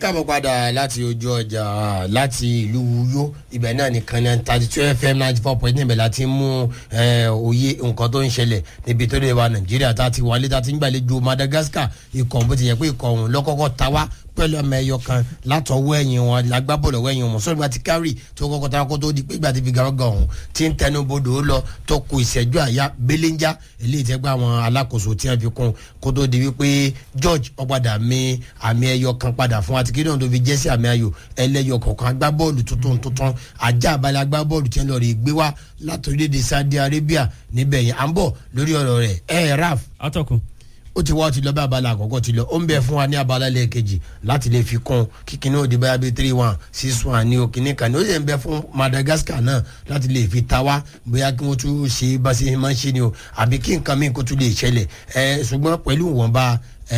káàbọ̀ padà láti ojú ọjà láti ìlú Uyo ibẹ̀ náà nìkan ní thirty two fm ninety four point níbẹ̀ láti mú òye nǹkan tó ń ṣẹlẹ̀ níbi tó lè wa Nàìjíríà tá a ti wálé tá a ti ń gbàlejò Madagascar ikọ̀ bó ti yẹ pé ikọ̀ ọ̀hún lọ́kọ́kọ́ ta wá pẹ̀lú ọmọ ẹyọ kan látọwọ́ ẹ̀yìn wọn lágbábọ̀lù ọwọ́ ẹ̀yìn wọn sọ́dọ̀ ti kárì tó kọ́kọ́ ta kó tó di pé ìgbà tí fi gàrọ́gà ọ̀hún ti ń tẹnu bodò lọ tó kù ìṣẹ́jú àyà belenja eléyìí tẹ́ gbà àwọn alákòóso tí wọ́n fi kún kó tó di wípé George ọ̀padà mi àmì ẹyọ kan padà fún àti kí náà tó fi jẹ́ sí àmì ayò ẹlẹ́yọ kọ̀ọ̀kan agbábọ́ọ̀lù tuntun tuntun ajá abalẹ̀ agbábọ́ọ̀lù tí wọ́n lọ rí gbé wá látòrílẹ̀-èdè Saudi Arabia níbẹ̀ yẹn à ń bọ̀ lórí ọ̀rọ̀ rẹ̀ ẹ̀ raf atọ́kùn ó ti wá ó ti lọ bí abala àkọ́kọ́ ti lọ ó ń bẹ fún wa ní abala lẹ́ẹ̀kejì láti lè fi kún kíkiní òde báyà bíi three one six one ní òkìní kan ní ó sì ń bẹ fún Madagascar náà láti lè fi ta wá bóyá kí wọ́n tún ṣe bá ṣe máa ń ṣe ni o àbí kí nǹkan míì kó tún lè ṣẹlẹ̀ ẹ ṣùgbọ́n pẹ̀lú ìwọ̀nba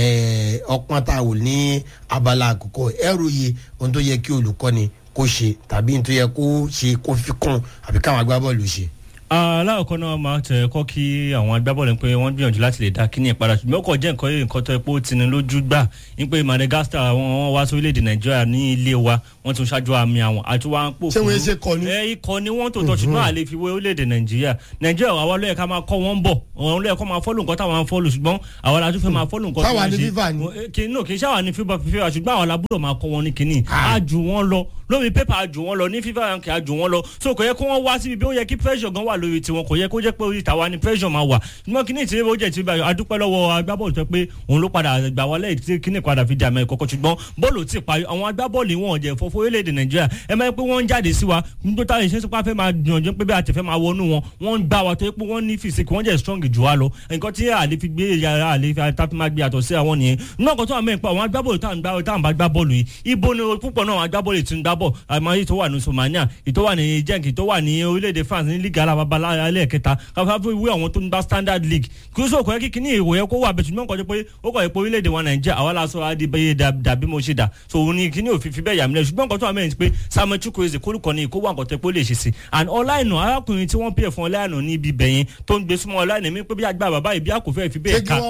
ọpọ́n tá a wò ní abala àkọ́kọ́ ẹ ròye ohun tó yẹ kí olùkọ́ni kó ṣe tàbí ohun tó yẹ kó ṣe kó fi kún àbí káwọn agbábọ́ọ̀lù ṣe aláwọ̀kọ́ náà máa tẹ̀ kọ́ kí àwọn agbábọ́ọ̀lù pé wọ́n gbìyànjú láti lè dá kíní ìpadà ṣùgbọ́n ó kọ̀ jẹ́ nǹkan nǹkan tó ẹ pé ó ti ní lójú gbà ní pé Madagascar wọ́n wá sórílẹ̀-èdè Nàìjíríà ní ilé wa wọ́n tún ṣáájú àmì àwọn àti wá ń pò ṣé wọ́n ṣe kọ́ ni. ẹ ikọ̀ ni wọ́n tó tọ́ ṣùgbọ́n àlè fi wé orílẹ̀-èdè Nàìjíríà Nàìjíríà àwa ló yẹ ká máa kọ́ wọn bọ̀ àwọn ló yẹ kó máa fọ́lù nǹkan táwọn ń fọ́lù ṣùgbọ́n àwa la tún fẹ́ máa fọ́lù nǹkan táwa ní fífà ni. kì í ṣàwà ní fífà fífà ṣùgbọ́n àwọn làbúrò máa kọ́ wọn ní kínní á jù wọ́n lọ lórí pépà á jù wọ́n lọ ní fífà ránkì á jù wọ́n lọ so kò yẹ kó wọ́n wá síbi bí ó yẹ kí pressure gan wà lórí tiwọn kò yẹ kó jẹ́ pé orí tàwa ni pressure máa wà ṣùgbọ́n kíní ìtìlẹ́ ó jẹ́ ti báyọ̀ adúpẹ́ lọ́wọ́ agbábọ́ọ̀lù tó pé òun ló padà gbà wọlé tí kíní padà fi di àmì ẹ̀kọ́kọ́ ṣùgbọ́n bọ́ọ̀lù ti parí àwọn agbábọ́ọ̀lù wọn jẹ́ fọ́fọ́ orílẹ̀-èdè Nàìjíríà ẹ máa ń pé wọ́n ń jáde sí wa nítorí táwọn ìṣẹ́ sípà fẹ́ máa gbìyànjú pé bí a ti fẹ́ máa wọnú wọn wọ́n ń gbá wa tó pé wọ́n ní fìsíkì wọ́n jẹ́ strong jù wá lọ nǹkan tí àlè fi gbé yàrá àlè fi àtàtì máa gbé àtọ̀ sí àwọn nìyẹn náà kan tó wà mẹ́rin pa àwọn agbábọ́ọ̀lù táwọn bá gbá bọ́ọ̀lù yìí ibo ni púpọ̀ náà àwọn agbábọ́ọ̀lù ti ń gbá bọ̀ àmọ́ yìí tó wà ní Somalia ìtò wà ní jẹ́ǹkì tó wà ní orílẹ̀-èdè France ní ligue alábàbà ẹlẹ́ẹ̀kẹta káfíńfà fún ìwé àwọn tó ń gbá standard league kí ó sọ kọ́ kí kíní ìwò yẹ kó wà bẹ̀ ṣùgbọ́n kọjú pé ó kọ̀ pé orílẹ̀-èdè wa Nàìjíríà àwa la sọ adébẹ́yẹ dàbí mo ṣe dà so òun ni kíní òfin fi bẹ́ẹ̀ yà mí lẹ̀ ṣùgbọ́n kọ́tọ́ àmẹ́rin pé Samuel Chukwueze kórúkọ ni ìkó wà nǹkan tẹ́ pé ó lè ṣe sí and ọláìnà arákùnrin tí wọ́n pè fún ọláìnà ní ibi bẹ̀yẹn tó ń gbé súnmọ́ ọláìnà mi pé bí àgbà bàbá ìbí àkófẹ́ fi bẹ́ẹ̀ ká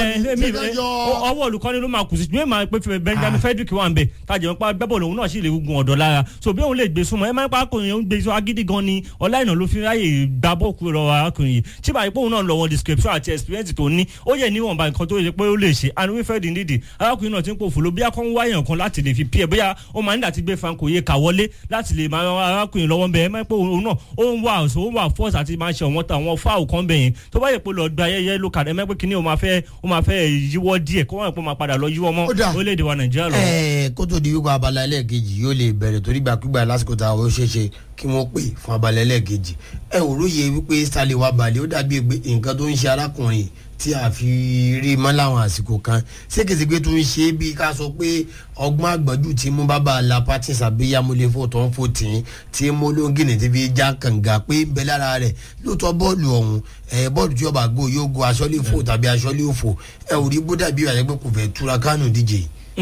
ọwọ́ olùkọ́ni ló máa kù sí ṣùgbọ́n èèmọ̀ pé Benjamin Frederick wà ń bẹ̀ tájà wọn pa gbẹ́bọ̀ lòun náà sì lè gun ọ̀dọ́ lára so bí òun lè gbé súnmọ́ ẹ máa ń pa akùnrin òun gbé sọ agídí gan ni ọláìnà ló fi ráyè gbá bọ́ọ̀kú lọ arákùnrin yìí tí báyìí pé òun náà lọ wọn description àti experience tó ní ó yẹ níwọ̀nba nǹkan tó yẹ pé ó lè ṣe and Wilfred Ndidi arákùnrin náà ti ń pò fòló bí akọ́ ń wáyàn kan láti lè fi pí ẹ bóyá ó máa ń dàtí gbé Franco yé kà wọlé láti lè máa arákùnrin lọ́wọ́ bẹ́ẹ̀ máa ń pé òun náà ó ń wà ọ̀sọ̀ ó ń wà force àti máa ṣe ọ̀wọ́n ta àwọn fáwọ̀ kan bẹ̀ yẹn tó bá yẹ pé lọ gba ayẹyẹ ló kà ẹ mẹ́pẹ́ kínní ó máa fẹ́ ó máa fẹ́ yíwọ́ díẹ̀ kó wọ́n pọ̀ máa padà lọ yíwọ́ mọ́ orílẹ̀-èdè wa Nàìjíríà lọ. ẹ kó tó di wípé abala ẹlẹ́ẹ̀kejì yóò lè bẹ̀rẹ̀ torí gbàkúgbà lásìkò tá a ó ṣeé ṣe kí wọ́n pè fún abala ẹlẹ́ẹ̀kejì ẹ ò róye wípé Stanley wà balẹ̀ ó dàbí nǹkan tó ń ṣe arákùnrin tí a fi rí mọ́ láwọn àsìkò kan ségesège tó ń ṣe bí ká sọ pé ọgbọ́n àgbọ̀jù tí mú bàbá la patins abiyamulefo tó ń fò tì í tí mú lóńgìnì tí fi já kànga pé ń bẹ lára rẹ̀ lóòótọ́ bọ́ọ̀lù ọ̀hún ẹ̀ bọ́ọ̀lù tí ọba gbó yóò go aṣọ́lé fò tàbí aṣọ́lé òfò ẹ̀ ò rí bódà bí ìrànlẹ́ pé kò fẹ́ túra kánù díje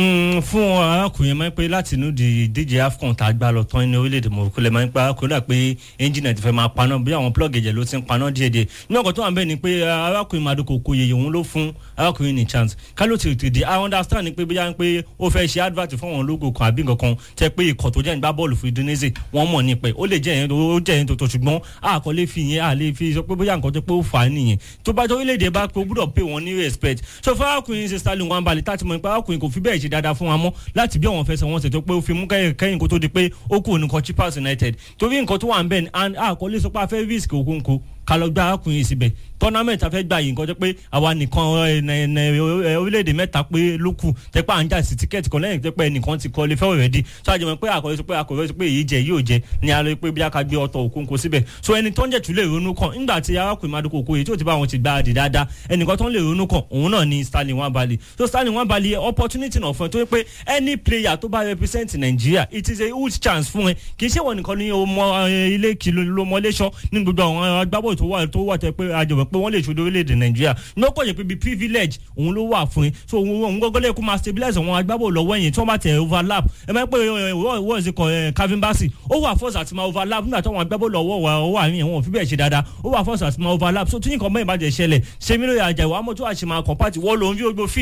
fún arákùnrin máa ń pẹ́ láti inú di díje AFCON tá a gbá lọ tán ní orílẹ̀-èdè Morocco lè máa ń pẹ́ arákùnrin dà pé ẹ́ńjìnà ti fẹ́ máa paná bí àwọn plọ́ọ̀gì ẹ̀jẹ̀ ló ti ń paná díẹ̀ díẹ̀ ní ọkọ̀ tó wà ń bẹ̀ ni pé arákùnrin Maduko Okoye òun ló fún arákùnrin ní chance kálọ̀ ti tètè I understand ni pé bóyá ń pé ó fẹ́ ṣe advert fún àwọn logo kan àbí nǹkan kan tẹ́ pé ikọ̀ tó jẹ́ ìgbá bọ́ọ̀lù fún Indonesia wọ́n mọ̀ nípa ó lè jẹ́ yẹn ó jẹ́ yẹn tòótọ́ ṣùgbọ́n àkọlé fi yẹn à lè fi sọ pé bóyá nǹkan tó pé ó fà á nìyẹn tó bá tó orílẹ̀-èdè bá pé ó gbúdọ̀ pay wọn ní respect so fún arákùnrin ṣe Stanley Nwabali tá ti mọ̀ nípa arákùnrin kò fi bẹ́ẹ̀ ṣe dáadáa fún wa mọ́ láti bí àwọn fẹsẹ̀ wọn ṣètò pé ó fi mú kẹ́yìn kó tó di pé ó kù nìkan Chippers United torí nǹkan tó wà ń bẹ̀ ni àkọlé sọ pé a fẹ́ risk òkúńkó kálọ̀ gba arákùnrin síbẹ̀ tournament afẹ́ gbà yìí nǹkan tó pé àwa nìkan orílẹ̀-èdè mẹ́ta pé ló kù tẹ́pẹ́ à ń jà sí tíkẹ́ẹ̀tì kan lẹ́yìn tẹ́pẹ́ ẹnìkan ti kọ́ lè fẹ́ already so àjẹmọ́ pé àkọ́rẹ́ sọ pé àkọ́rẹ́ sọ pé èyí jẹ yóò jẹ ní alẹ́ pé bí a ká gbé ọtọ̀ òkúńkó síbẹ̀ so ẹni tó ń jẹ̀ tún lè ronú kàn nígbà tí arákùnrin Maduko Okoye tí ò ti bá wọn ti gbá adì dáadáa ẹnìkan tó ń lè ronú kàn òun náà ni Stanley Nwabali so Stanley Nwabali opportunity náà fún ẹ tó pé any player tó bá represent Nigeria it is a huge chance fún ẹ kì í ṣe wọn nìkan ní ọmọ ilé kìlọ̀ lọmọléṣọ ní gbogbo àwọn agbábọ̀ tó wà tó wà tẹ pé àjọ̀bọ̀ pé wọ́n lè ṣojú orílẹ̀-èdè nàìjíríà ní ó kọ̀ yẹ pé bíi privilege òun ló wà fún yín so òun gọ́gọ́ lè kó máa stabilize àwọn agbábọ̀ lọ́wọ́ yẹn tí wọ́n bá tẹ̀ overlap ẹ máa ń pè wọ́n ṣe kọ Calvin Bassey ó wà force àti máa overlap nígbà tí àwọn agbábọ̀ lọ́wọ́ wà ó wà ní ẹ̀wọ̀n fi bẹ́ẹ̀ ṣe dáadáa ó wà force àti máa overlap so tí nǹkan mẹ́rin bá jẹ́ ṣẹlẹ̀ ṣe mí lóye àjẹwò àmọ́ tó àṣẹ máa compart wọ́n lòun fi ogbó feed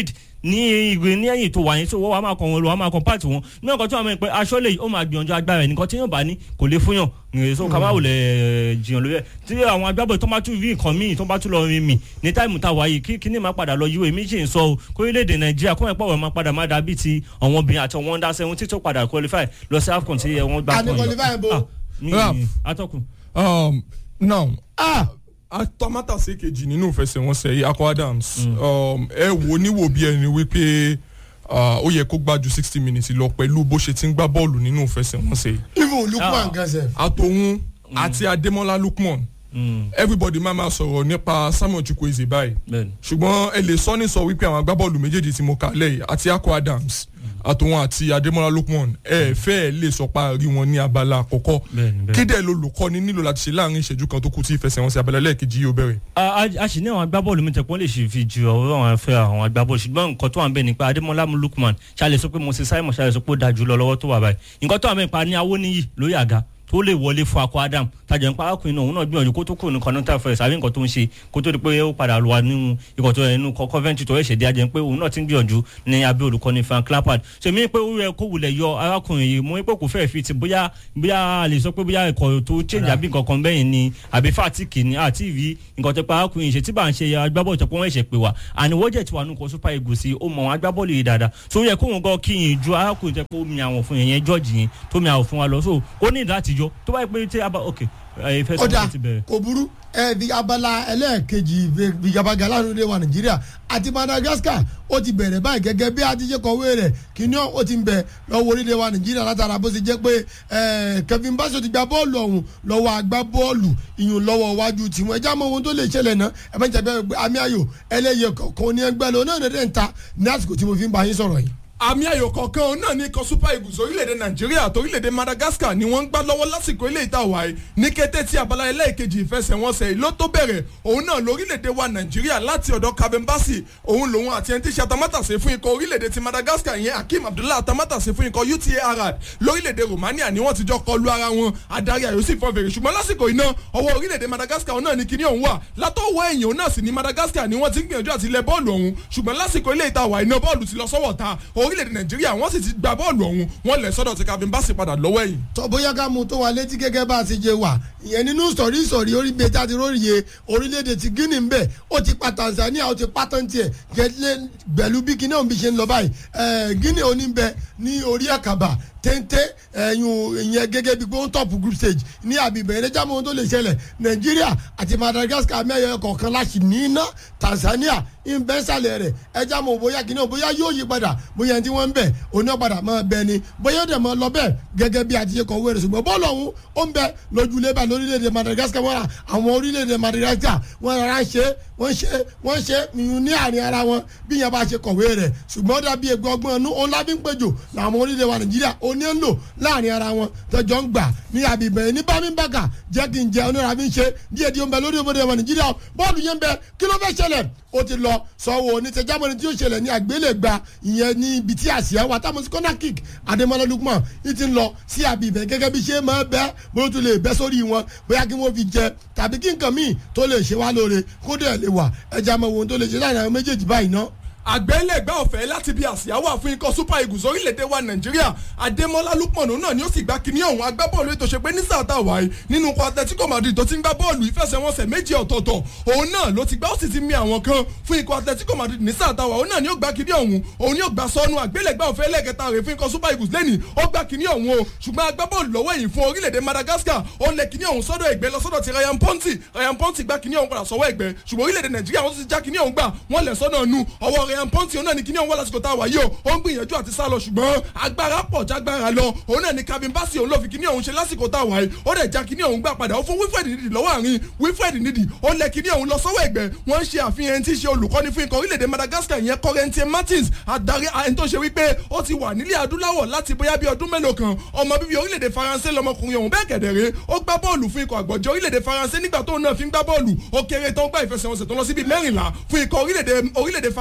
ní ìgbé ní ẹ̀yìn tó wà yẹn tó wọ́n wà máa kàn wọn lọ wà máa kàn pàtì wọn ní ọkọ̀ tí wọ́n mọ̀ pé aṣọ lè ó máa gbìyànjú agbára ẹ̀ nìkan tí yóò bá ní kò lè fún yàn nìyẹn so kàmáwò lè jiyàn lórí ẹ̀ tí àwọn agbábọ̀ tó bá tún rí nǹkan míì tó bá tún lọ rin mì ní táìmù tá a wáyé kí kíní máa padà lọ yíwèé méjì ń sọ o kórílẹ̀-èdè nàìjíríà kó ẹ̀ pọ̀ wọ́n máa padà máa dàbí ti àwọn obìnrin àti àwọn under seventeen tó padà qualify lọ sí afcon tí wọ́n gbà àní qualify bó. Ah, mi Ralph. atọ́kùn. um, now ah atomata ṣe kejì nínú ìfẹsẹ̀wọnsẹ̀ yìí akọ adams um, ẹ wo níwò bí ẹni wípé ah, ó yẹ kó gbá ju sixty minutes lọ pẹ̀lú bó ṣe ti ń gbá bọ́ọ̀lù nínú ìfẹsẹ̀wọnsẹ̀ yìí even lukman Ah. gan sef. àtòun àti adémọlá lukman Mm, everybody máa ma sọ̀rọ̀ nípa samuel chukwueze báyìí bẹ́ẹ̀ni. ṣùgbọ́n ẹ lè sọ ní sọ wípé àwọn agbábọ́ọ̀lù méjèèjì tí mo kà lẹ́yìn àti akọ adams àtòun àti adémọlá lukman ẹ fẹ́ ẹ lè sọ pa rí wọn ní abala àkọ́kọ́ Bẹ́ẹ̀ni, bẹ́ẹ̀ni. kéde lolùkọ́ni nílò láti ṣe láàrin ìṣẹ́jú kan tó kù tí ìfẹsẹ̀wọnsẹ̀ abala lẹ́ẹ̀kejì yóò bẹ̀rẹ̀. a a- a sì ní àwọn agbábọ́ọ̀lù mi tẹ̀pọ́n lè ṣe fi ju ọ̀rọ̀ àwọn afẹ́ àwọn agbábọ́ọ̀lù ṣùgbọ́n nǹkan tó wà ń bẹ̀ nípa adémọlá lukman ṣàlẹ̀ sọ pé moses simon ṣàlẹ̀ sọ pé ó da jù lọ lọ́wọ́ tó wà báyìí nǹkan tó wà ń bẹ̀ nípa ní awóníyì lórí àga tó lè wọlé fún akọ adam tajà nípa arákùnrin náà òun náà gbìyànjú kó tó kù ní continental first àbí nǹkan tó ń ṣe kó tó di pé ó padà wà nínú ikọ̀ tó yẹ nínú coventry tó ẹ̀ṣẹ̀ dé ajẹ́ pé òun náà ti ń gbìyànjú ní abẹ́ olùkọ́ni frank lampard so èmi pé ó yẹ kó wulẹ̀ yọ arákùnrin yìí mo ní pé kò fẹ́ẹ̀ fi ti bóyá bóyá a lè sọ pé bóyá ikọ̀ tó change àbí nǹkan kan bẹ́yìn ni àbí fatigue ni àti ìrí nǹkan tó pa arákùnrin yìí ṣe tí bá ń ṣe agbábọ́ọ̀lù tó pé wọ́n ẹ̀ṣẹ̀ pé wá àní wọ́n jẹ́ ti wà nù kọ́ super eagles sí ó mọ àwọn agbábọ́ọ̀lù yìí dáadáa so ó yẹ kóhun gan kíyìn ju arákùnrin tẹ́ pé ó mi àwọn fún yẹn yẹn george yẹn tó mi àwọn fún wa lọ so ó ní láti yọ tó bá yẹ pé tí a bá ok ẹ fẹ́ sọ ọ̀dà ti bẹ̀rẹ̀. kò burú ẹ di abala ẹlẹ́ẹ̀kejì ìjàmbá lánàá wa nàìjíríà àti madagascar ó ti bẹ̀rẹ̀ báyìí gẹ́gẹ́ bí a ti ṣe kọ̀wé rẹ̀ kíní ó ti ń bẹ̀ lọ́wọ́ orílẹ̀ wa nàìjíríà látara bó ṣe jẹ́ pé ẹ, kevin basso ti gba bọ́ọ̀lù ọ̀hún lọ́wọ́ agbá bọ́ọ̀lù ìyún lọ́wọ́ iwájú tiwọn ẹjá mọ ohun tó lè ṣẹlẹ̀ náà ẹ bá ń jẹ́ pé àmì ayò ẹlẹ́yẹ kọ̀ọ̀kan ní ẹgbẹ́ lọ náà nẹ́ẹ̀dẹ́ ń ta ní àsìkò tí mo fi ń bá yín sọ̀rọ̀ yìí. àmì ayò kọ̀ọ̀kan náà ní ikọ̀ super eagles orílẹ̀-èdè nàìjíríà àti orílẹ̀-èdè madagascar ni wọ́n ń gbá lọ́wọ́ lásìkò ilé ìta wáyé ní kété tí abala ẹlẹ́ẹ̀kejì ìfẹsẹ̀wọnsẹ̀ yìí ló tó bẹ̀rẹ̀ òun náà lórílẹ̀-èdè wa nàìjíríà láti ọ̀dọ̀ kabembasi òun lòun àti ẹni tí ṣe atamátàsé fún ikọ̀ orílẹ̀-èdè ti madagascar yẹn akeem abdullahi atamátàsé fún ikọ̀ uta arad lórílẹ̀-èdè romania ni wọ́n ti jọ kọlu ara wọn adarí ayò sì fọ́ fèrè ṣùgbọ́n lásìkò iná ọwọ́ orílẹ̀-èdè madagascar náà ni kinní ọ̀hún wà látọwọ́ ẹ̀yìn òun náà sì ni madagascar ni wọ́n ti ń gbìyànjú àti lẹ bọ́ọ̀lù ọ̀hún ṣùgbọ́n lásìkò ilé ìta wà iná bọ́ọ̀lù ti lọ sọ́wọ́ ta orílẹ̀-èdè nàìjíríà wọ́n sì ti gba bọ́ọ̀lù ọ̀hún wọ́n lẹ̀ sọ́dọ̀ ti kavin basi padà lọ́wọ́ ẹ̀yìn. tọ́ bóyá ká mú tó wa létí gẹ́gẹ́ bá a ṣe jẹ wà ìyẹn nínú sọ̀rí sọ̀rí orí bíi tá a ti róye orílẹ̀-èdè ti guinea ń bẹ̀ ó ti pa tanzania ó ti pa tán tiẹ̀ gẹ́lẹ́ gbẹ̀lú bí guinea òun bí ṣe ń lọ báyìí ẹ̀ guinea òní ń bẹ ní orí àkàbà téńté ẹ̀yún ìyẹn gẹ́gẹ́ bí pé ó ń tọ̀pù group stage ní àbíbẹ̀ ẹ̀rẹ́jà mọ́ ohun tó lè ṣẹlẹ̀ nàìjíríà àti madagascar mẹ́yọ kọ̀ọ̀kan láti ní iná tanzania ìbẹ́sàlẹ̀ rẹ̀ ẹja mọ̀ bóyá kìíní o bóyá yóò yí padà bóyá tí wọ́n ń bẹ̀ oní ọ̀padà máa bẹ ni bóyá ó dẹ̀ máa lọ bẹ́ẹ̀ gẹ́gẹ́ bí àti ṣe kọ̀wé rẹ̀ ṣùgbọ́n bọ́ọ̀lù ọ̀hún ó ń bẹ lójúlé bá lórílẹ̀‐èdè madagascar wọ́n ra àwọn orílẹ̀‐èdè madagascar wọ́n rárá ṣe wọ́n ṣe wọ́n ṣe yìnyín ní àárín ara wọn bí yẹn bá ṣe kọ̀wé rẹ̀ ṣùgbọ́n ó dàbí egbò ọgbọ́n ọ̀nù òun lábí ń péjò làwọn orílẹ̀ wa nàìjíríà òní ń lò láàrin ara wọn tọjọ́ ń gbà ní àbíbẹ̀ ní bámíbàkà jẹ́ kí n jẹ onírà fi ń ṣe díẹ̀ díẹ̀ ń bẹ lórí ìbòdè wa nàìjíríà bọ́ọ̀lù yẹn ń bẹ kí ló fẹ́ ṣẹlẹ̀ ó ti lọ sọ̀wọ́ onítẹ̀jámọ́ni tí ó ṣẹlẹ̀ ní àgbélẹ̀gba ìyẹn ní ibi tí àṣìyá wa táwọn sí corner kick adémọlá lukman yìí ti ń lọ sí àbíbẹ̀ gẹ́gẹ́ bí ṣe máa bẹ́ bóyá tó lè bẹ́ sórí wọn bóyá kí wọ́n fi jẹ tàbí kí nǹkan míì tó lè ṣe wá lóore kó dẹ̀ lè wà ẹja mọ̀ ohun tó lè ṣe láàrin àwọn méjèèjì báyìí ná àgbẹ̀lẹ̀gbẹ́ ọ̀fẹ́ láti bí àsíá wà fún ikọ̀ super eagles orílẹ̀-èdè wa nàìjíríà adémọ́lá lukman náà ni ó sì gba kíní ọ̀hún agbábọ́ọ̀lù ètò ṣe pé ní sàtà wáyé nínú ikọ̀ atletico madrid tó ti ń gbá bọ́ọ̀lù ìfẹsẹ̀wọnsẹ̀ méjì ọ̀tọ̀ọ̀tọ̀ òun náà ló ti gbá ó sì ti mi àwọn kan fún ikọ̀ atletico madrid ní sàtà wáyé òun náà ni ó gba kíní ọ̀hún òun ni ó gba sọnù àgbẹ̀lẹ̀gbẹ́ ọ̀fẹ́ lẹ́ẹ̀kẹta rẹ̀ fún ikọ̀ super eagles lẹ́nìí ó gba kíní ọ̀hún o ṣùgbọ́n agbábọ́ọ̀lù lọ́wọ́ ẹ̀yìn fún orílẹ̀-èdè madagascar ó lẹ kíní ọ̀hún sọ́dọ̀ ẹ̀gbẹ́ lọ sọ́dọ̀ ti ryan ponti ryan ponti gba kíní ọ̀hún padà sọ́wọ́ ẹ̀gbẹ́ ṣùgbọ́n orílẹ̀-èdè nàìjíríà wọ́n ti já kíní ọ̀hún gbà wọ́n lẹ̀ sọ́dọ̀ nu ọwọ́ ryan ponti òun náà ni kíní ọ̀hún wà lásìkò tá a wà yìí o ó ń gbìyànjú àti sá lọ ṣùgbọ́n agbára pọ̀ jágbára lọ òun náà ni Calvin Bassey òun ló fi kíní ọ̀hún ṣe lásìkò tá a wà yìí ó dẹ̀ já kíní ọ̀hún gbà padà ó fún Wilfred Ndidi lọ́wọ́ àárín Wilfred Ndidi ó lẹ kíní ọ̀hún lọ sọ́wọ́ ẹ̀gbẹ́ wọ́n ń ṣe àfihàn tí í ṣe olùkọ́ni fún ikọ̀ orílẹ̀-èdè Madagascar ìyẹn Corentin Martins adarí ẹni tó ṣe wípé ó ti wà nílẹ̀ adúláwọ̀ láti bóyá bí ọdún mélòó kan ọmọ bíbí orílẹ̀-èdè Faransé lọmọkùnrin ọ̀hún bẹ́ẹ̀ kẹ̀dẹ̀rẹ́ ó gbá bọ́ọ̀lù fún ikọ̀ àgbọ̀jẹ́ orílẹ̀-èdè Faransé nígbà tóun náà fi ń gbá bọ́ọ̀lù ó kéré tán gbá ìfẹsẹ̀wọnsẹ̀ tó lọ síbi mẹ́rìnlá fún ikọ̀ orílẹ̀-èdè Faransé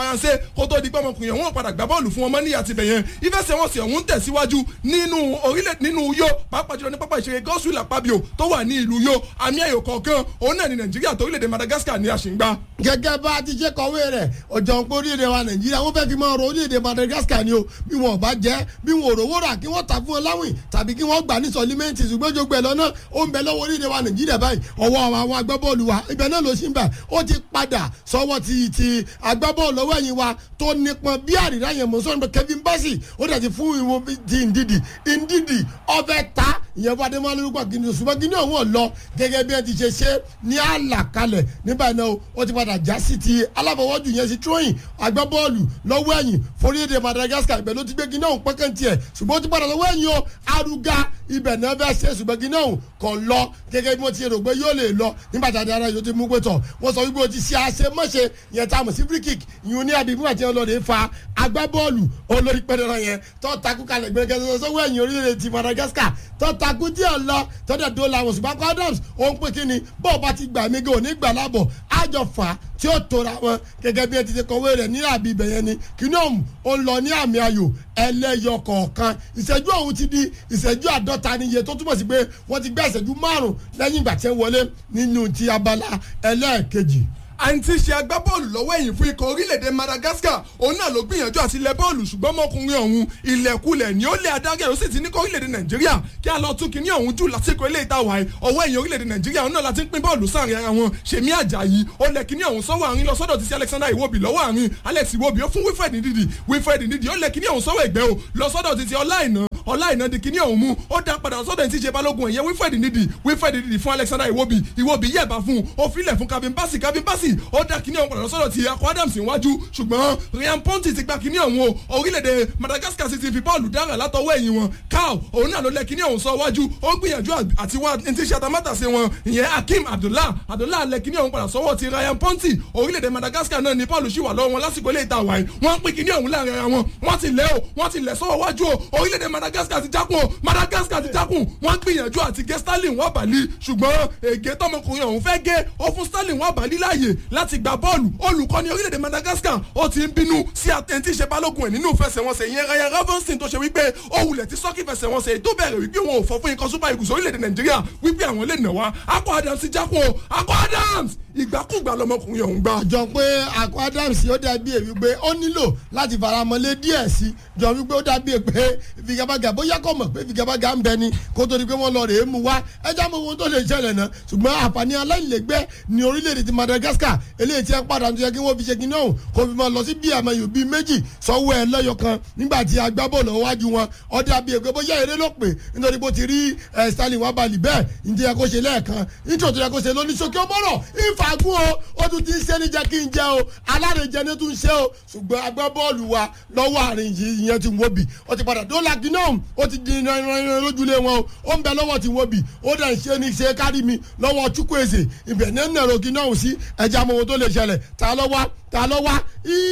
kó tó di pé ọmọkùnrin ọ̀hún padà gbá bọ́ọ̀lù fún ọmọ níyà tibẹ̀ yẹn ìfẹsẹ̀wọnsẹ̀ ọ̀hún tẹ̀síwájú nínú orílẹ̀ nínú yó pàápàá jùlọ ní pápá ìṣeré gọ́sùlù àpábíò tó wà ní ìlú yó àmì ayò kọ̀ọ̀kan òun náà ní nàìjíríà tó orílẹ̀-èdè madagascar ní àṣìǹgbá. gẹ́gẹ́ bá a ti ṣe kọ̀wé rẹ̀ ọjọ́ ń pé orílẹ̀-èdè wa nàìjíríà wọ́n fẹ́ẹ́ fi máa ro orílẹ̀-èdè madagascar ni o bí wọn ò bá jẹ́ bí wọn ò rówó rà kí wọ́n tà fún wọn láwìn tàbí kí wọ́n gbà ní sọlímẹ́ǹtì ṣùgbọ́n jogbo ẹ̀ lọ́nà ó ń bẹ lọ́wọ́ orílẹ̀-èdè wa nàìjíríà báyìí ọwọ́ àwọn agbábọ́ọ̀lù wa ibẹ̀ náà ló ṣì ń bẹ̀ ó ti padà sọ́wọ́ ti ti agbábọ́ọ̀lù lọ́wọ́ ẹ̀yìn wa tó nípọn bí àrídá yẹn mọ̀ sọ́nù Kevin Bassey ó dẹ̀ ti fún ìwọ ti Ndidi Ndidi ọbẹ̀ ta ìyẹn fún adémọ́lá lórúkọ kìnìún ṣùgbọ́n kìnìún ọ̀hún ọ̀lọ́ gẹ́gẹ́ bí ẹ ti ṣe ṣe ní àlàkalẹ̀ nígbà náà ó ti padà já sí ti alábọ̀wọ́jù yẹn sí tróyìn agbábọ́ọ̀lù lọ́wọ́ ẹ̀yìn forílẹ̀-èdè Madagascar ibẹ̀ ló ti gbé kìnìún ọ̀hún pẹ́kẹ́ tiẹ̀ ṣùgbọ́n ó ti padà lọ́wọ́ ẹ̀yìn o arúgá ibẹ̀ náà fẹ́ ṣe ṣùgbọ́n kìnìún ọ̀hún kò lọ gẹ́gẹ́ bí wọ́n ti rò pé yóò lè lọ nígbà tí adara yóò ti mú pé tọ̀ wọ́n sọ wípé o ti ṣe àṣemọ́ṣe yẹn tá a mọ̀ sí free kick ìyún ní àbí fún àti ọlọ́ọ̀dẹ fa agbábọ́ọ̀lù olórí pẹ́ẹ́rẹ́ yẹn tó takú kalẹ̀ gbẹ̀gẹ́ sọ́wọ́ ẹ̀yìn orílẹ̀-èdè ti Madagascar tó takú díẹ̀ lọ tó dẹ̀ dó làwọn ṣùgbọ́n akọ Adams ó ń pè kí ni bọ́ọ̀ bá ti gbà mí gan òní gbà lábọ̀ àjọ fà á tí ó tora wọn gẹ́gẹ́ bí ẹ ti ṣe kọ̀wé rẹ̀ ní àbí ibẹ̀ yẹn ni kìnìún ó ń lọ ní àmì ayò ẹlẹ́yọ kọ̀ọ̀kan ìṣẹ́jú ọ̀hún ti di ìṣẹ́jú àádọ́ta níye tó túmọ̀ sí pé wọ́n ti gbé ìṣẹ́jú márùn-ún lẹ́yìn ìgbà tí wọ́n wọlé nínú ti abala ẹlẹ́ẹ̀kejì àǹtí ṣe agbábọ́ọ̀lù lọ́wọ́ ẹ̀yìn fún ikọ̀ orílẹ̀-èdè Madagascar òun náà ló gbìyànjú àti lẹ bọ́ọ̀lù ṣùgbọ́n ọmọkùnrin ọ̀hún ilẹ̀kulẹ̀ ni ó lé adarí ó sì ti ní kó orílẹ̀-èdè Nàìjíríà kí a lọ tún kíní ọ̀hún jù lásìkò ilé ìta wàá ọwọ́ ẹ̀yìn orílẹ̀-èdè Nàìjíríà òun náà láti ń pín bọ́ọ̀lù sáàrin ara wọn Ṣèmí Àjàyí ó lẹ kíní ọ̀hún sọ́wọ́ àárín lọ sọ́dọ̀ ti sí Alexander Iwobi lọ́wọ́ àárín Alex Iwobi ó fún Wilfred Ndidi Wilfred Ndidi ó lẹ kíní ọ̀hún sọ́wọ́ ẹ̀gbẹ́ o lọ sọ́dọ̀ ti ti Ọláìná Ọláìná di kíní ọ̀hún mú ó dá padà sọ́dọ̀ ti ṣe balógun ẹ̀yẹ Wilfred Ndidi Wilfred Ndidi fún Alexander Iwobi Iwobi yẹ̀bá fún ó filẹ̀ fún Kevin Bassey Kevin Bassey ó dá kíní ọ̀hún padà sọ́dọ̀ ti akọ Adams iwájú ṣùgbọ́n Ryan Ponti ti gba kíní ọ̀hún o orílẹ̀-èdè Madagascar sì ti fi bọ́ọ̀lù dára látọwọ́ ẹ̀yìn wọn cow òun náà ló lẹ kíní ọ̀hún sọ wájú ó gbìyànjú àti wá ní ti ṣàtàmátà sí wọn ìyẹn Hakeem Abdullah Abdullah lẹ kíní ọ̀hún padà sọ́wọ́ ti Ryan Ponti orílẹ̀-èdè Madagascar náà ní bọ́ọ̀lù ṣì wà lọ́wọ́ wọn lásìkò ilé ìta wáyé wọ́n pín kíní ọ̀hún láàrin ara wọn wọ́n ti lẹ́ o wọ́n ti lẹ̀ sọ́wọ́ wájú o orílẹ̀-èdè Madagascar ti jákun o Madagascar ti jákun wọ́n gbìyànjú àti gé Sterling wọ́n bàlí ṣùgbọ́n ègé tọmọkùnrin ọ̀hún fẹ́ gé ó fún Sterling wọ́n bàlí láàyè láti gba bọ́ọ̀lù olùkọ́ni orílẹ̀-èdè Madagascar ó ti ń bínú sí àtẹ̀ntì ṣe balógun ẹ̀ nínú ìfẹsẹ̀wọnsẹ̀ ìyẹn Ryan Ravenston tó ṣe wípé ó wulẹ̀ ti sọ́kì ìfẹsẹ̀wọnsẹ̀ tó bẹ̀rẹ̀ wípé wọn ò fọ́ fún ikọ̀ Super Eagles orílẹ̀-èdè Nàìjíríà wípé àwọn lè nà wá Akọ Adams ti jákun o Akọ Adams ìgbàkúgbà lọmọkùnrin ọ̀hún gbà. jọ pé Akọ Adams ó dàbí èyí pé ó nílò láti faramọ́lé díẹ̀ sí jọ wípé ó dàbí pé figabaga bóyá kò mọ̀ pé figabaga ń bẹ ni kó tó di pé wọ́n lọ rèé mu wá ẹja mọ ohun tó lè ṣẹlẹ̀ náà ṣùgbọ́n àǹfààní aláìlẹ́gbẹ́ ní orílẹ̀-èdè ti Madagascar eléyìí tí ẹ padà tó yẹ kí wọ́n fi ṣe kíní ọ̀hún kó fi máa lọ sí bí àmọ́yò bíi méjì sọ́wọ́ ẹ lẹ́yọ kan nígbà tí agbábọ́ọ̀lù ọwájú wọn ọdẹ àbí ègbé bóyá eré ló pè nítorí bó ti rí Sterling wà balì bẹ́ẹ̀ ǹjẹ́ yẹ kó ṣe lẹ́ẹ̀kan nítorí tó yẹ kó ṣe lóníṣókè ó bọ̀rọ̀ ìfàgùn o ó tún ti ń ṣe ní jẹ́ kí n jẹ́ o alárèjẹ ní tún ṣe o ṣùgbọ́n agbábọ́ọ̀lù wa lọ́wọ́ àárín yìí ìyẹn ti wọ́n bì ó ti padà dọ́là kí náà ó ti di ìrìnrìn lójúlé wọn o ó ń bẹ lọ́wọ́ ti wọ́n bì ó dẹ̀ ń ṣe ní ṣe kárí mi lọ́wọ́ Chukwueze ibẹ̀ ní ẹ̀nà kí náà sí ẹja mọ ohun tó lè ṣẹlẹ̀ ta ló wá ta ló wá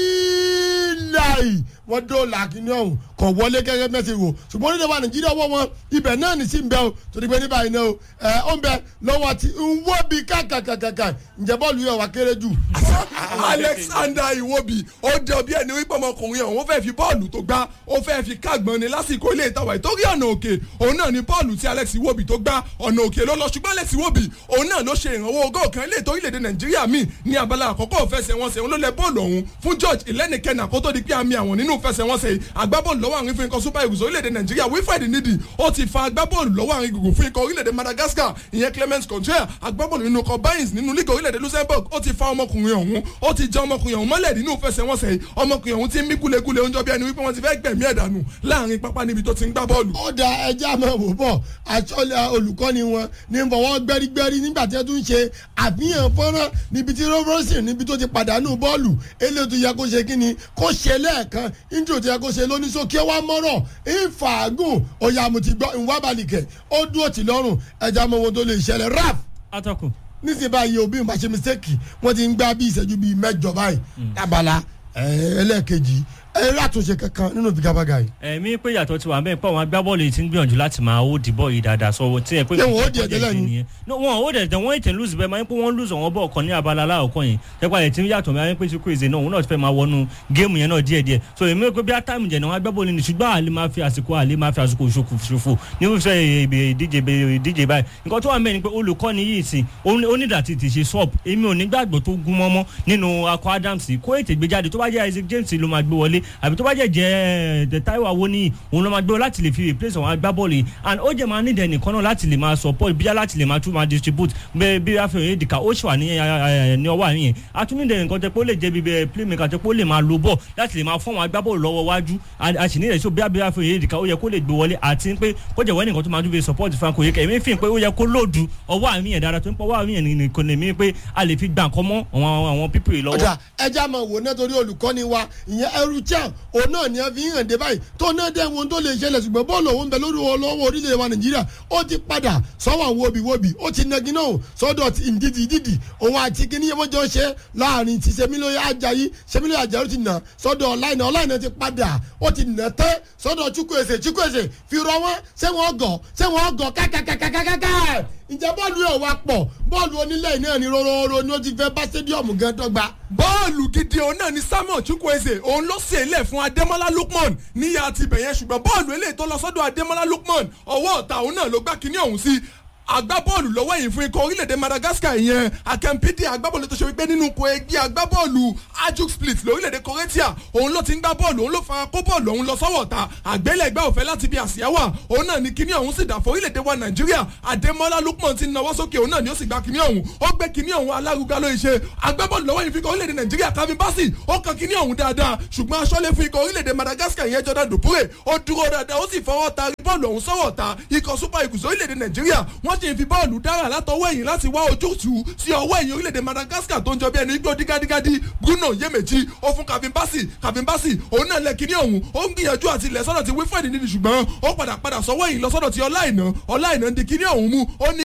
ìlàyé wọ́n dọ́là kí ní ọ̀hún kọ̀ wọlé gẹ́gẹ́ mẹ́sẹ̀ wò ṣùgbọ́n onídàá wa Nàìjíríà wọ́ wọn ibẹ̀ náà ní sí ń bẹ o torí pé ní báyìí náà o ẹ̀ ó ń bẹ lọ́wọ́ ti ń wọ́ bí kàkàkàkà ǹjẹ́ bọ́ọ̀lù yẹn wà kéré jù. Alexander Iwobi ó jọ bí ẹni wípé ọmọkùnrin ọ̀hún ó fẹ́ fi bọ́ọ̀lù tó gbá ó fẹ́ fi kágbọ́n ni lásìkò ilé ìtawà ìtórí ọ̀nà òkè òun náà ni bọ́ọ̀lù tí Alex Iwobi tó gbá ọ̀nà òkè ló lọ ṣùgbọ́n Alex Iwobi òun náà ló ṣe ìrànwọ́ ogó kan ilé ìtòrí lédè Nàìjíríà míì ní abala àkọ́kọ́ òfẹsẹ̀wọnsẹ̀ òun ló lẹ bọ́ọ̀lù ọ̀hún fún George ìlẹ́nìkẹ́nà kó tó di pé àmì àwọn nínú ìfẹsẹ̀wọnsẹ̀ agbábọ́ọ̀lù lọ́wọ́ àrin fún ikọ̀ Super Eagles orílẹ̀-èdè Nàìjíríà Wilfred Ndidi ó ti fa agbábọ́ọ̀lù lọ́wọ́ àrin gbùngbùn fún ikọ̀ orílẹ̀-èdè Madagascar ìyẹn Clement Contraire agbábọ́ọ̀lù nínú ikọ̀ Bayern nínú lígà orílẹ̀-èdè Luxembourg ó ti fa ọmọkùnrin ọ̀hún ó ti jẹ́ ọmọkùnrin ọ̀hún mọ́lẹ̀ nínú ìfẹsẹ̀wọnsẹ̀ ọmọkùnrin ọ̀hún ti ń mí gúlegúle oúnjẹ bí ẹni wípé wọ́n ti fẹ́ gbẹ̀mí ẹ̀ dànù láàrin pápá níbi tó ti ń gbá bọ́ọ̀lù. ó da ẹjẹ́ àmọ́ wò bọ̀ àṣọlẹ̀ olùkọ́ni wọn ní bọ̀wọ́ gbẹ́rígbẹ́rí nígbà tí wọ́n tún ṣe àfihàn fọ́nrán níbi tí robertson níbi tó ti pàdánù bọ́ọ̀lù eléyìí tó yẹ kó ṣe kí ni kó ṣe lẹ́ẹ̀kan intro tó yẹ kó ṣe lóníṣókè wá mọ́rọ̀ ìfàgùn ọ̀yà mo ti gbọ́ ìwábàlìkẹ̀ ó dúró tì lọ́rùn ẹjẹ́ àmọ́ wọn tó lè ṣẹlẹ̀ rap atọ́kùn. níṣẹ́ báyìí òbí ń bá ṣe mistake wọ́n ti ń gbá bí ìṣẹ́jú bíi mẹ́jọ báyìí abala ẹlẹ́ẹ̀kejì ẹ rí àtúnṣe kankan nínú figabaga yìí. ẹ̀mí pé yàtọ̀ ti wà bẹ́ẹ̀ pé àwọn agbábọ́ọ̀lù yìí ti ń gbìyànjú láti máa ó dìbọ̀ yìí dáadáa sọ tí ẹ pé Ṣé wọn ó di ẹ̀jẹ̀ lẹ́nu? nìyẹn No, wọn ò dẹ̀ wọ́n ètè lùsì bẹ́ẹ̀ máa ń pé wọ́n lùsì àwọn bọ́ọ̀ kan ní abala aláàkọ́ yìí tẹ́pẹ́ àyè tí ń yàtọ̀ máa ń pè sí kúrèsè náà òun náà ti fẹ́ máa wọnú géèmù yẹn náà díẹ̀díẹ̀ so èmi pé bí táìmù jẹ̀ náà wọn agbábọ́ọ̀lù ni ṣùgbọ́n àlè máa fi àsìkò àlè máa fi àsìkò ṣòfò ṣòfò ní fífẹ́ ìdíje ìdíje báyìí nǹkan tó wà mẹ́rin pé olùkọ́ni yìí sìn onídàtí ti ṣe sọ́ọ̀bù èmi ò ní gbàgbọ́ tó gún mọ́mọ́ nínú akọ Adams kó ètè gbé jáde tó bá jẹ́ Isaac James ló máa gbé wọlé àbí tó bá jẹ́ jẹ́ ẹ̀ Táíwò Awoniyi òun ló máa gbé láti lè fi replace àwọn agbábọ́ọ̀lù yìí and ó jẹ́ máa nídẹ̀ẹ́ nìkan náà láti lè máa support bíyà láti lè máa tún máa distribute bẹ́ẹ̀ bí Rafael Edika ó ṣì wà ní ní ọwọ́ àárín yẹn atúnídẹ̀ẹ́ nǹkan tẹ́ pé ó lè jẹ́ bí bẹ́ẹ̀ playmaker tẹ́ pé ó lè máa lo ball láti lè máa fún àwọn agbábọ́ọ̀lù lọ́wọ́ wájú a sì nílẹ̀ sí bí bí Rafael Edika ó yẹ kó lè gbé wọlé àti pé kó jẹ́ wọ́n nìkan tó máa dúró support Franco Oyèkà èmi fi hàn pé ó yẹ kó lòdù ọwọ́ àárín yẹn dára tó ń pọ̀ ọwọ́ àárín yẹn nìkan lè mí pé a lè fi gbà nǹkan mọ́ àwọn àwọn pípì yìí lọ́wọ́. ọjà ẹja máa wò náà torí olùkọ́ni wa ìyẹn ẹrú chan òun náà ni ẹ fi hàn dé báyìí tó náà dé wọn tó lè ṣẹlẹ̀ ṣùgbọ́n bọ́ọ̀lù òun bẹ lórí olówó orílẹ̀ wa nàìjíríà ó ti padà sọ́wọ́ àwọn obìwobì ó ti nagi náà sọ́dọ̀ ti ìdídì ìdídì òun àti kíní yẹn wọ́n jọ ṣe láàrin ti sẹ́mílóye ajayi sẹ́mílóye ajayi ó ti nà sọ́dọ̀ ọ̀láìnà ọ̀láìnà ti padà ó ti nà tẹ́ sọ́dọ̀ chukwueze chukwueze fi rọ wọn ṣé wọn gọ̀ ṣé wọn gọ̀ kákàkàkàkàkà ǹjẹ́ bọ́ọ̀lù yóò wá pọ̀ bọ́ọ̀lù onílẹ̀ náà ni róróró ni ó ti fẹ́ bá stadium gan dọ́gba. bọ́ọ̀lù gidi òun náà ni samuel chukwueze òun ló ṣe ilẹ̀ fún adémọ́lá lukman níyà ti bẹ̀yẹn ṣùgbọ́n bọ́ọ̀lù eléyìí tó lọ sọ́dọ̀ adémọ́lá lukman ọwọ́ ọ̀tá òun náà ló gbá kinní ọ̀hún sí agbábọ́ọ̀lù lọ́wọ́ yìí fún ikọ̀ orílẹ̀-èdè madagascar yẹn akẹ́mpídì agbábọ́ọ̀lù tó ṣe wípé nínú ipò ẹgbẹ́ agbábọ́ọ̀lù ajuk split lórílẹ̀-èdè croatia òun ló ti ń gbá bọ́ọ̀lù òun ló fara kó bọ́ọ̀lù òun lọ sọ́wọ́ ta àgbélẹ̀gbẹ́ òfẹ́ láti bí àsíáwá òun náà ní kíní ọ̀hún sì dà fún orílẹ̀-èdè wa nàìjíríà adémọ́lá lukman ti nawọ́ sókè òun náà ni ó sì gba kíní ọ̀hún ó gbé kíní ọ̀hún alárugá ló ṣe agbábọ́ọ̀lù lọ́wọ́ yìí fi ikọ̀ orílẹ̀-èdè nàìjíríà kavin bassi ó kan kíní ọ̀hún dáadáa ṣùgbọ́n aṣọ́lé fún ikọ̀ orílẹ̀-èdè madagascar yẹn jordan dupure ó dúró dáadáa ó sì fọwọ́ ta bọ́ọ̀lù ọ̀hún sọ́wọ́ ta ikọ̀ super eagles orílẹ̀-èdè nàìjíríà wọ́n sì ń fi bọ́ọ̀lù dára látọwọ́ ẹ̀yìn láti wá ojútùú sí ọwọ́ ẹ̀yìn orílẹ̀-èdè madagascar tó ń jọ bí ẹni igbó dígádígádí bruno yemeji ó fún kavin bassi kavin bassi òun náà lẹ kíní ọ̀hún ó ń gbìyànjú àti ilẹ̀ sọ́dọ̀ ti wilfred nídìí ṣùgbọ́n ó padà padà sọ́wọ́ ẹ̀yìn lọ sọ́dọ̀ ti ọláìná ọláìná ń di kíní ọ̀hún mú ó ní